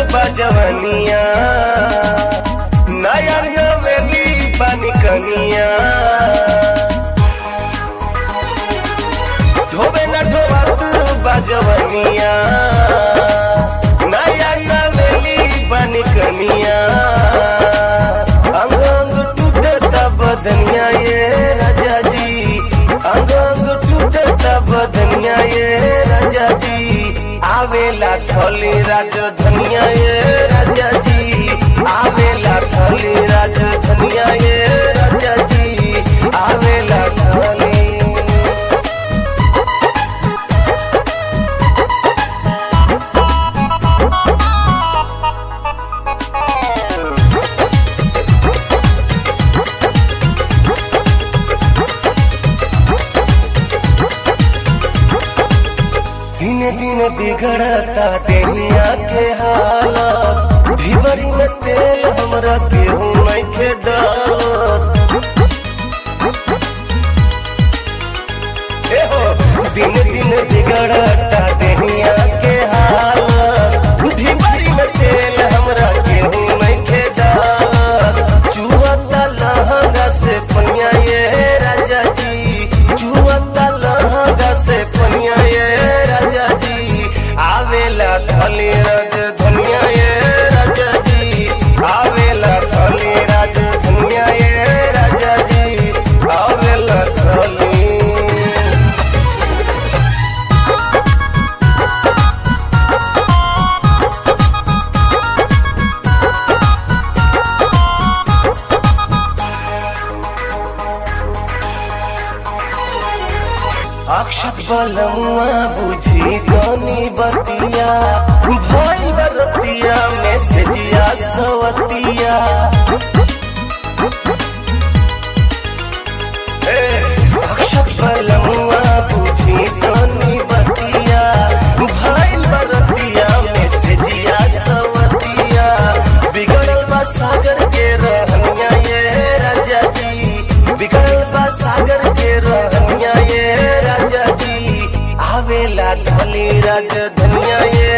बजवनिया नया नवेली बनी कनिया ढोबे न ढोबत बजवनिया नया नवेली बनी कनिया अंग अंग टूटता बदनिया ये राजा जी अंग अंग टूटता बदनिया ये राजा जी आवेला थली राजधनिया ये राजा जी आवेला थली राजधनिया ये राजा जी आवेला थली दिन दिन बिगड़ता देहिया के हालत भिबरी में तेल हमरा केहू नहीं के डालत ए हो दिन दिन बिगड़ता देहिया के हालत भिबरी में तेल हमरा केहू नहीं के डालत चुवता लहंगा से पनिया ये राजा जी चुवता लहंगा से पनिया ये राजा जी आवेला थली रज धनिया ये राजा जी आवेला थली राज धनिया ये राजा जी आवेला थली अक्षत बलमुआ बुझी गनी बतिया भोई बरतिया मैसेजिया सवतिया ए, अक्षत बलमुआ बुझी गनी बतिया भोई बरतिया मैसेजिया सवतिया बिगड़ल बा सागर के रहनिया ये राजा जी बिगड़ल बा सागर के रहनिया ये राजा जी आवेला धनी राज धनिया ये